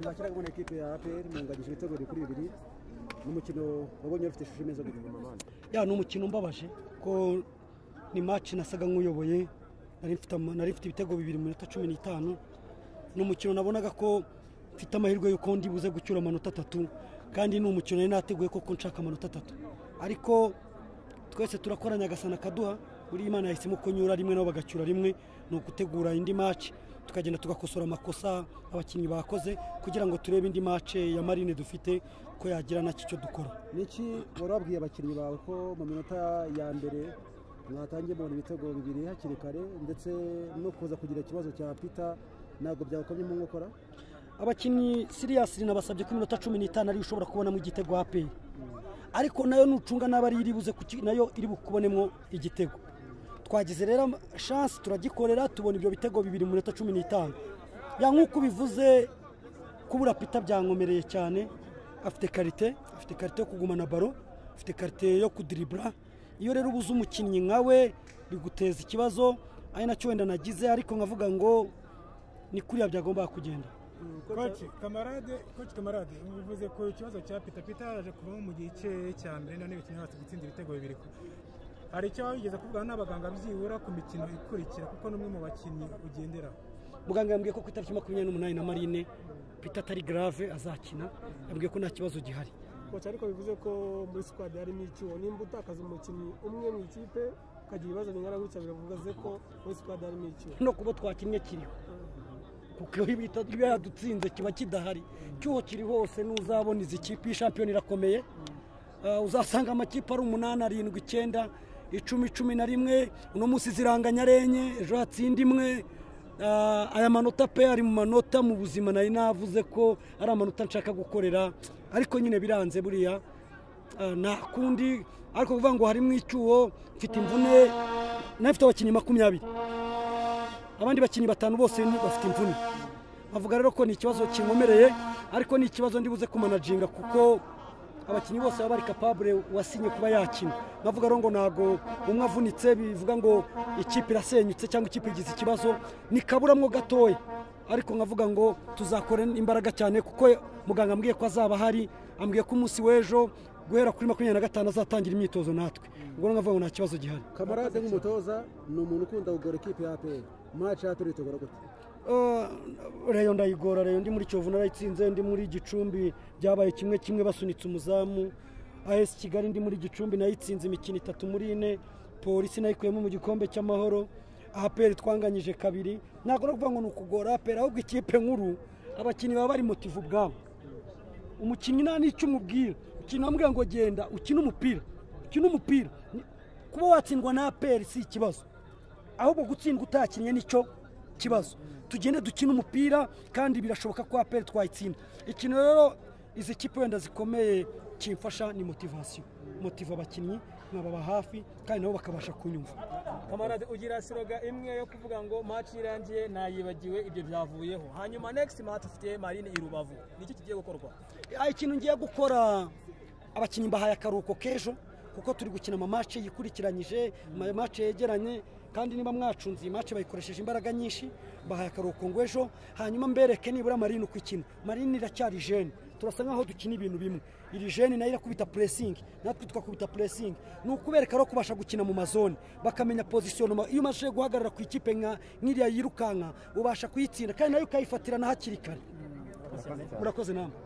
twakira kubona ikipe ya APR munganyije ibitego bibiri kuri bibiri n'umukino wabonye ufite ishusho imeze gutya ya ni umukino umbabaje ko ni match nasaga nk'uyoboye nari mfite ama- nari mfite ibitego bibiri mu minota cumi n'itanu ni umukino nabonaga ko mfite amahirwe y'uko ndi buze gucyura amanota atatu kandi ni umukino nari nateguye koko nshaka amanota atatu ariko twese turakoranya agasana kaduha buriya imana yahisemo ko nyura rimwe nabo bagacyura rimwe ni ugutegura indi match tukagenda tugakosora amakosa abakinnyi bakoze kugira ngo turebe indi match ya marine dufite ko yagira nacyo icyo dukora niki wari wabwiye abakinnyi bawe ko mu minota ya mbere mwatangiye mubona ibitego bibiri hakiri kare ndetse no kuza kugira ikibazo cya pita ntabwo byakomye mu nkokora abakinnyi siriyasi rinabasabye ko iminota cumi n'itanu ariyo ushobora kubonamo igitego aperi ariko nayo nucunga n'aba ari iribuze kuki- nayo iri bukubonemo igitego twagize rero ama- shansi turagikorera tubona ibyo bitego bibiri mu minota cumi n'itanu ya nk'uko ubivuze kubura pita byankomereye cyane afite karite afite karite yo kugumana baro afite karite yo kudiribura iyo rero ubuze umukinnyi nkawe biguteza ikibazo ari nacyo wenda nagize ariko nkavuga ngo ni kuriya byagombaga kugenda koci kamarade koci kamarade bivuze ku kibazo cya pita pita yaje kuvamo mu gice cya mbere none bikinye hasi gutsinda ibitego bibiri hari icyo wabigeze kuvugana n'abaganga byibura ku mikino ikurikira kuko n'umwe mu bakinnyi ugenderaho muganga yambwiye ko ku itariki makumyabiri n'umunani na marine pita atari garave azakina yambwiye ko nta kibazo gihari koci ariko bivuze ko muri sikwadi harimo icyuho nimba utakaza umukinnyi umwe mu ikipe ukagira ibibazo bingana gutya biravuze ko muri sikwadi harimo icyuho no kuba twakinnye kiriho kuko iyo ibita- iyo yadutsinze kiba kidahari cyuho kiri hose n'uzabona izi kipe iyi shampiyona irakomeye Ah, uzasanga amakipe ari umunani arindwi icyenda icumi cumi na rimwe uno munsi ziranganya renye ejo hatsinda imwe Ah, aya manota pe ari mu manota mu buzima nari navuze ko ari amanota nshaka gukorera ariko nyine biranze buriya Ah, nta kundi ariko kuvuga ngo harimo icyuho mfite imvune n'abafite abakinnyi makumyabiri abandi bakinnyi batanu bose ni- bafite imvune bavuga rero ko ni ikibazo kinkomereye ariko ni ikibazo ndibuze kumanajinga kuko abakinnyi bose baba bari kapabure wasinye kuba yakina bavuga rero ngo ntabwo umwe avunitse bivuga ngo ikipe irasenyutse cyangwa ikipe igize ikibazo ni kaburamwo gatoya ariko nkavuga ngo tuzakora imbaraga cyane kuko muganga ambwiye ko azaba ahari ambwiye ko umunsi w'ejo guhera kuri makumyabiri na gatanu azatangira imyitozo natwe ubwo rero nkavuga ngo nta kibazo gihari kamarade nk'umutoza ni umuntu ukunda kugora ikipe ya APR maci ya APR itugora gute Uh, reyo ndayigora reyo ndi muri kiyovu narayitsinze ndi muri gicumbi byabaye kimwe kimwe basunitse umuzamu as kigali ndi muri gicumbi nayitsinze imikino itatu muri ine polisi nayikuyemo mu gikombe cy'amahoro aperi twanganyije kabiri ntabwo no kuvuga ngo ni ukugora aperi ahubwo ikipe nkuru abakinnyi baba bari motive ubwabo umukinnyi nta n'icyo umubwira ukina wambwira ngo genda ukine umupira ukine umupira Ni- kuba watsindwa na aperi si ikibazo ahubwo gutsindwa utakinnye nicyo kibazo tugende dukine umupira kandi birashoboka ko aperi twayitsinda ikintu rero izi kipe wenda zikomeye kimfasha ni motivasiyo motiva abakinnyi nkababa hafi kandi nabo bakabasha kunyumva kamarade ugira siroga imwe yo kuvuga ngo maci irangiye nayibagiwe ibyo byavuyeho hanyuma next maci ufite marine i rubavu nicyo kigiye gukorwa Ah, ikintu ngiye gukora abakinnyi mbahaye akaruhuko k'ejo kuko turi gukina amamashe yikurikiranyije amamashe yegeranye kandi niba mwacunze iyi mashe bayikoresheje imbaraga nyinshi mbahaye akaruhuko ngo ejo hanyuma mbereke nibura marine uko ikina marine iracyari jene turasa nk'aho dukina ibintu bimwe iri jene nayo irakubita puresingi natwe twakubita puresingi ni ukubereka rero kubasha gukina mu mazone bakamenya pozisiyonoma iyo umashije guhagarara ku ikipe nka nk'iriya yirukanka ubasha kuyitsinda kandi nayo ukayifatira na hakiri kare urakoze nama